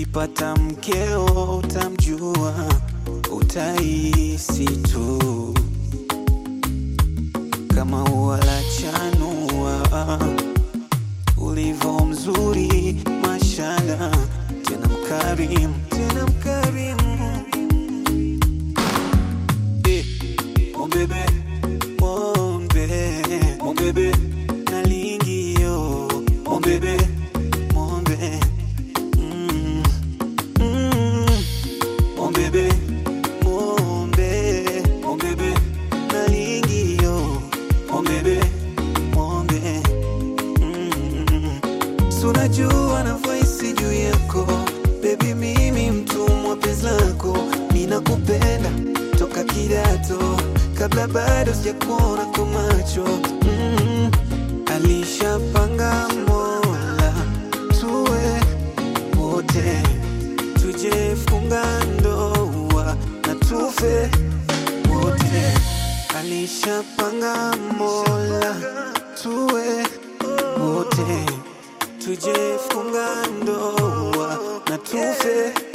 ukipata mkeo utamjua, utahisi tu kama ua la chanua, ulivyo mzuri, mashallah, tena mkarimu, tena mkarimu Eh, mon bébé, mon bébé, mon bébé, nalingio, mon bébé, mon bébé, mm, mm, mon bébé, mon bébé, mon bébé, nalingio, mon bébé, mon bébé, mm, sunajua navyohisi juu yako bebi, mimi mtumwa penzi lako, ninakupenda toka kidato, kabla bado sijakuona kwa macho mm. Alishapanga Mola tuwe wote, tujefunga ndoa na tufe wote. Alishapanga Mola tuwe wote, tujefunga ndoa na tufe